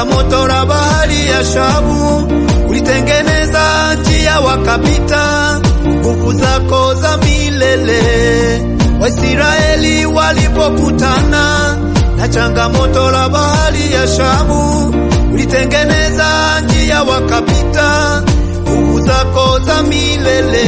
changamoto la bahari ya Shamu, ulitengeneza njia wakapita, nguvu zako za milele. Waisraeli walipokutana na changamoto la bahari ya Shamu, ulitengeneza njia wakapita, nguvu zako za milele.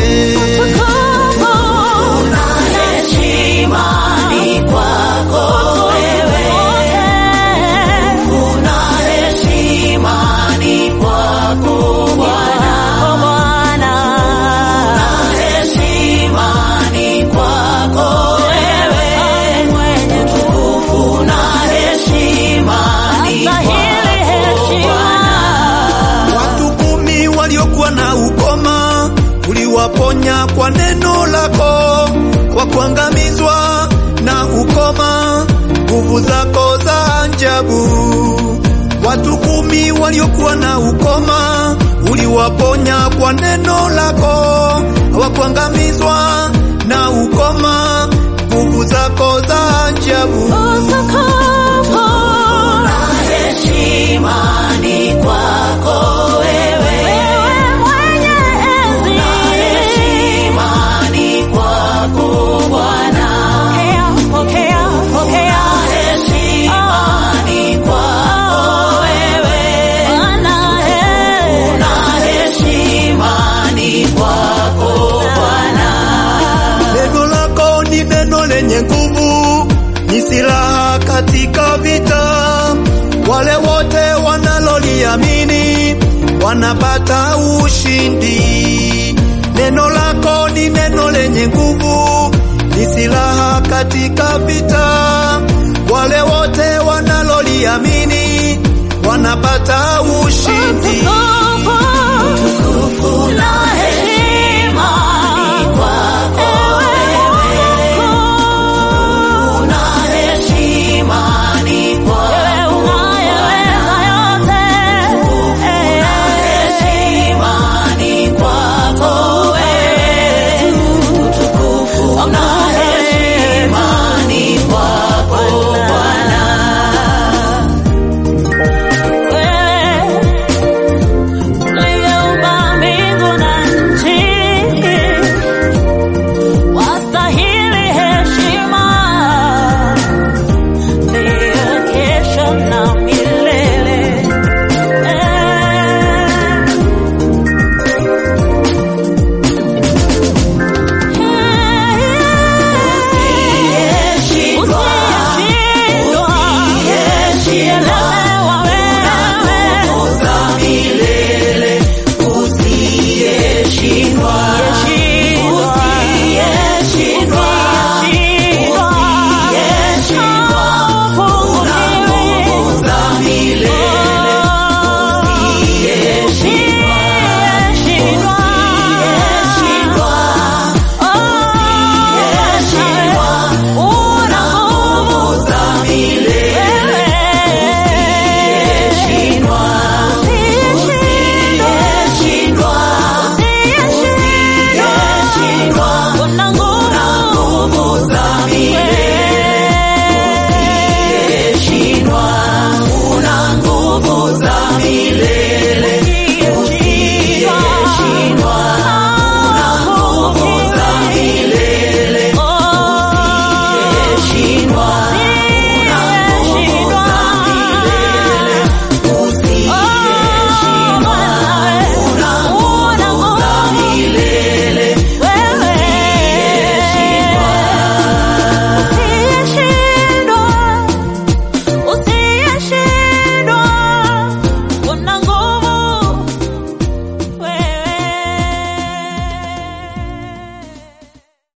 Watu kumi waliokuwa na ukoma uliwaponya kwa neno lako, wakuangamizwa na ukoma, nguvu zako za ajabu. Watu kumi waliokuwa na ukoma uliwaponya kwa neno lako, hawakuangamizwa na ukoma, nguvu zako za ajabu. Neno lako ni neno lenye nguvu, ni silaha katika vita. Wale wote wanaloliamini wanapata ushindi. Neno lako ni neno lenye nguvu, ni silaha katika vita. Wale wote wanaloliamini wanapata ushindi.